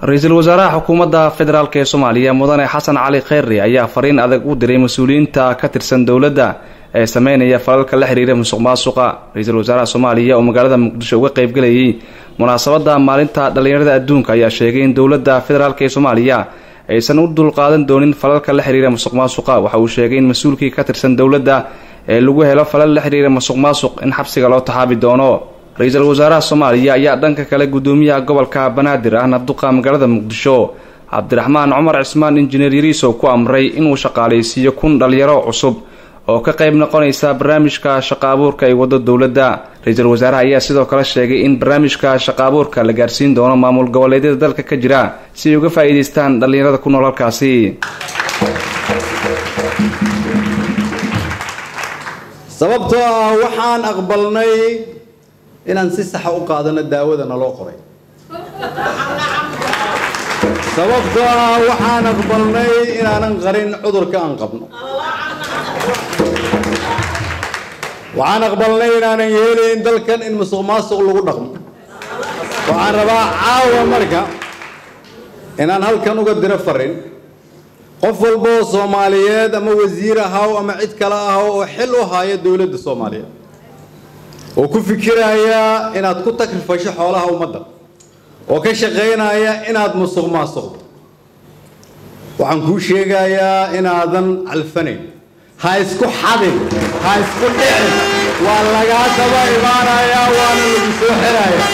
ra-iisul wasaaraha xukuumadda federaalk ee soomaaliya mudane xasan cali kheyri ayaa fariin adag u diray mas-uuliyiinta ka tirsan dowladda ee sameynaya falalka la xiriira musuq maasuqa ra-iisul wasaaraha soomaaliya oo magaalada muqdisho uga qeybgelayay munaasabadda maalinta dhallinyarada adduunka ayaa sheegay in dowladda federaalk ee soomaaliya aysan u dulqaadan doonin falalka la xiriira musuq maasuqa waxa uu sheegay in mas-uulkii ka tirsan dowladda ee lagu helo falal la xiriira musuq maasuq in xabsiga loo taxaabi doono ra-iisul wasaaraha soomaaliya ayaa dhanka kale gudoomiyaha gobolka banaadir ahna duqa magaalada muqdisho cabdiraxmaan cumar cismaan injineer yariisow ku amray inuu shaqaalaysiiyo kun dhalinyaro cusub oo ka qayb noqonaysa barnaamijka shaqa abuurka ay wado dowladda ra-iisul wasaaraha ayaa sidoo kale sheegay in barnaamijka shaqa abuurka la gaarsiin doono maamul goboleedyada dalka ka jira si ay uga faa'iidaystaan dhallinyarada ku nool halkaasi sababtoo ah waxaan aqbalnay inaan si saxa u qaadano daawada naloo qoray sababtoo ah waxaan aqbalnay inaanan qarin cudurka aan qabno waxaan aqbalnay inaanan yeelayn dalkan in musuq maasuq lagu dhaqmo waxaan rabaa caawa marka inaan halkan uga diro farin qof walba oo soomaaliyeed ama wasiir ahaw ama cid kale ahaw oo xil u haya dowladda soomaaliyeed oo ku fikiraya inaad ku takrifasho xoolaha ummadda oo ka shaqaynaya inaad musuq maasuqdo waxaan kuu sheegayaa inaadan calfanayn ha isku xadin ha isku dhicin waa lagaa daba imaanayaa waana lagu soo xiraya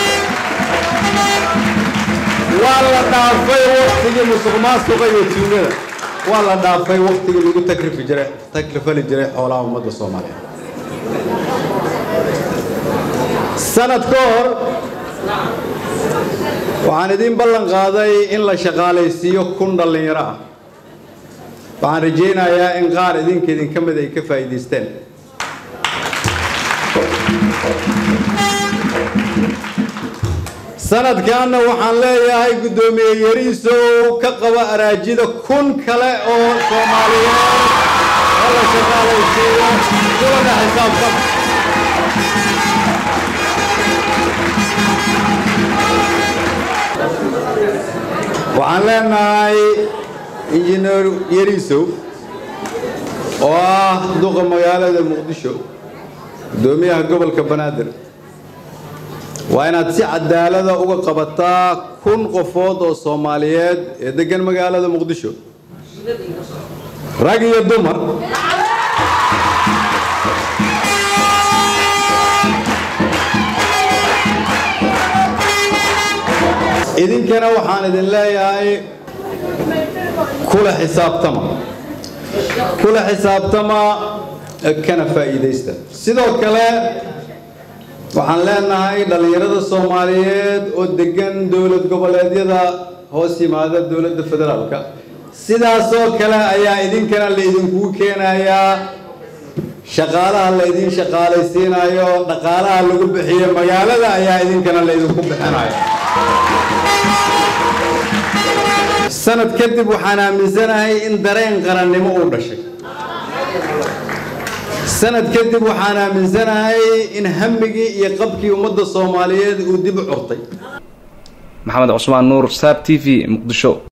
waa la dhaafay waktigii musuq maasuqa iyo tuugada waa la dhaafay waktigii lagu takrifi jiray takrifali jiray xoolaha ummadda soomaaliyeed sanad ka hor waxaan idiin ballan qaaday in la shaqaalaysiiyo kun dhallinyaro ah waxaan rajaynayaa in qaar idinka idinka mid ay ka faa'iidaysteen sanadkanna waxaan leeyahay guddoomiye yariisow ka qaba araajida kun kale oo soomaaliyeed oo la shaqaalaysiiyo kulana xisaabtan waxaan leenahay injineer yariisow oo ah duqa magaalada muqdisho guddoomiyaha gobolka banaadir waa inaad si cadaalada uga qabataa kun qofood oo soomaaliyeed ee degan magaalada muqdisho rag iyo dumar idinkana waxaan idin leeyahay kula xisaabtama kula xisaabtama kana faa'iidaysta sidoo kale waxaan leenahay dhallinyarada soomaaliyeed oo degan dowlad goboleedyada hoos yimaada dowladda federaalka sidaasoo kale ayaa idinkana la idinkugu keenayaa shaqaalaha la idin shaqaalaysiinayo dhaqaalaha lagu bixiyo magaalada ayaa idinkana la idinku bixinayo sanad kadib waxaan aaminsanahay in dareen qarannimo uu dhashay sanad kadib waxaan aaminsanahay in hamigii iyo qabkii ummadda soomaaliyeed uu dib u curtay maxamed cusmaan nuur saab t v muqdisho